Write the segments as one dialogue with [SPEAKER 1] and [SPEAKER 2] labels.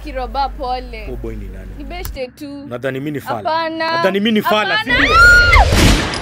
[SPEAKER 1] Akiroba pole.
[SPEAKER 2] Oh boy ni nani?
[SPEAKER 1] Ni beshte tu.
[SPEAKER 2] Nadhani mimi ni fala.
[SPEAKER 1] Hapana.
[SPEAKER 2] Nadhani mimi ni fala, si
[SPEAKER 1] Hapana.
[SPEAKER 2] ndio?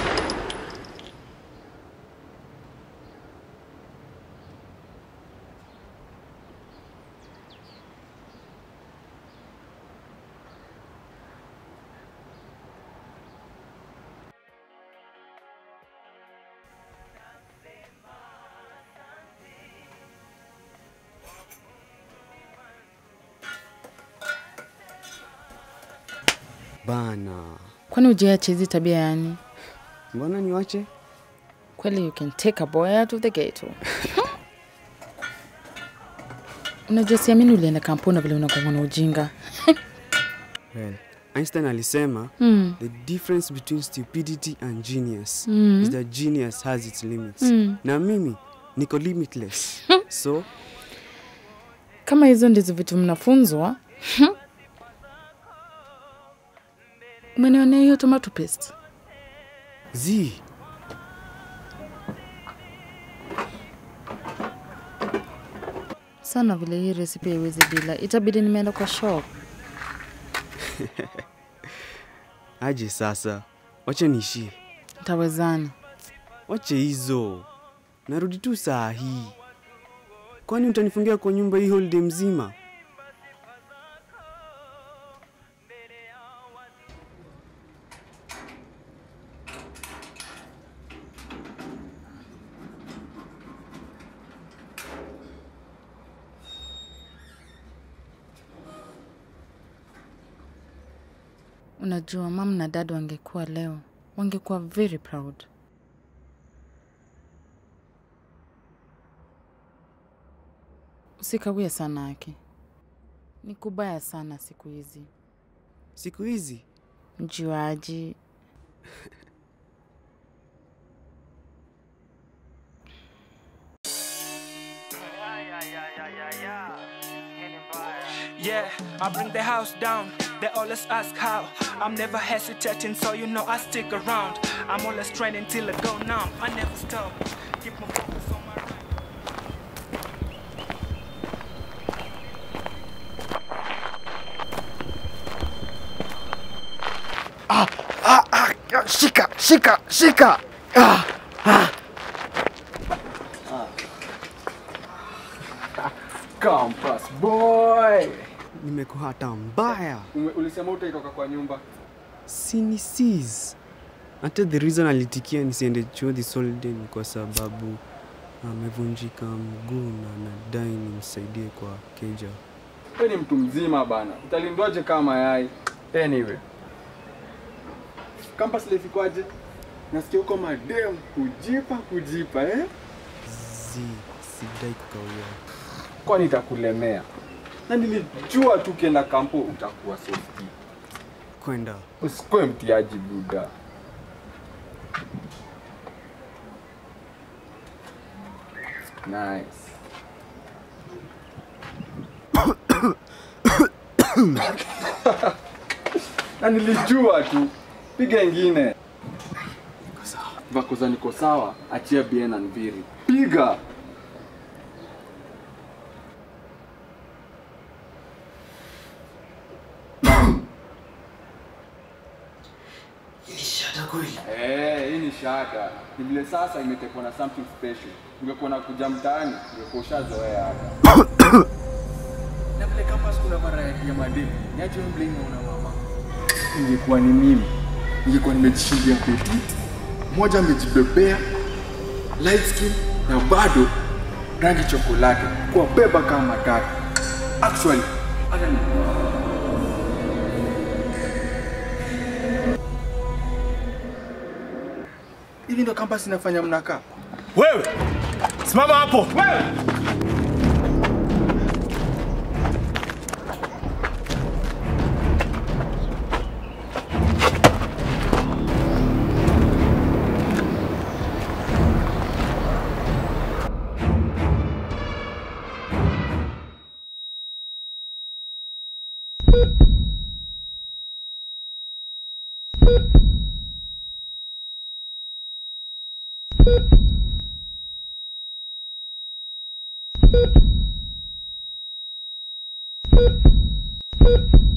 [SPEAKER 3] Bana,
[SPEAKER 4] Kwani ujiache hizi tabia yani?
[SPEAKER 3] mbona niwache?
[SPEAKER 4] Kweli you can take a boy out of the ghetto. Unajua siamini ulienda kampuni vile unakuwa na ujinga.
[SPEAKER 3] Well, Einstein alisema
[SPEAKER 4] Mm.
[SPEAKER 3] the difference between stupidity and genius
[SPEAKER 4] Mm.
[SPEAKER 3] is that genius has its limits.
[SPEAKER 4] Mm.
[SPEAKER 3] Na mimi niko limitless. so
[SPEAKER 4] Kama hizo ndizo vitu mnafunzwa. Umenionea hiyo tomato paste?
[SPEAKER 3] z
[SPEAKER 4] Sana vile hii recipe haiwezi bila. Itabidi nimeenda kwa shop.
[SPEAKER 3] aje sasa, wache niishie,
[SPEAKER 4] Tawezana.
[SPEAKER 3] wache hizo, narudi tu saa hii. Kwani utanifungia kwa nyumba hii holiday mzima?
[SPEAKER 4] Unajua mam na dad wangekuwa leo, wangekuwa very proud. Usikawie sana Aki, ni kubaya sana siku hizi.
[SPEAKER 3] Siku hizi
[SPEAKER 4] Mjuaji,
[SPEAKER 5] Yeah, I bring the house down. They always ask how. I'm never hesitating, so you know I stick around. I'm always training till I go numb. I never stop. Keep my focus on my rhyme.
[SPEAKER 3] shika shika shika ah, ah.
[SPEAKER 6] Campus boy.
[SPEAKER 3] nimekuhata mbaya
[SPEAKER 6] Ume, ulisema utaitoka kwa nyumba.
[SPEAKER 3] sinisis hata the reason alitikia nisiende chuo this holiday ni kwa sababu amevunjika mguu na anadai nimsaidie kwa keja
[SPEAKER 6] Wewe ni mtu mzima bana. Utalindwaje kama mayai? Anyway. Campus life ikwaje? Nasikia huko madem kujipa kujipa eh?
[SPEAKER 3] z sidai kukawia
[SPEAKER 6] Kwani itakulemea? Na nilijua tu ukienda kampo utakuwa safety.
[SPEAKER 3] kwenda
[SPEAKER 6] Usikuwe mtiaji buda. Nice. na nilijua tu, piga ingine. Vakoza niko sawa, achia bien na Nviri. Piga. Eh, hii ni shaka. Ni vile sasa imetekwa na something special. Ungekuwa na kuja mtaani, ungekuwa ushazoea hata. na vile campus kuna variety ya mademu. Niache wewe bling na una mama. Ingekuwa ni mimi. Ingekuwa nimejishindia peti. Mmoja amejibebea light skin na bado rangi chokolate kwa beba kama matatu. Actually, hata ni hivi ndo campus inafanya mnakaa?
[SPEAKER 2] Wewe simama hapo. Wewe
[SPEAKER 7] Bye.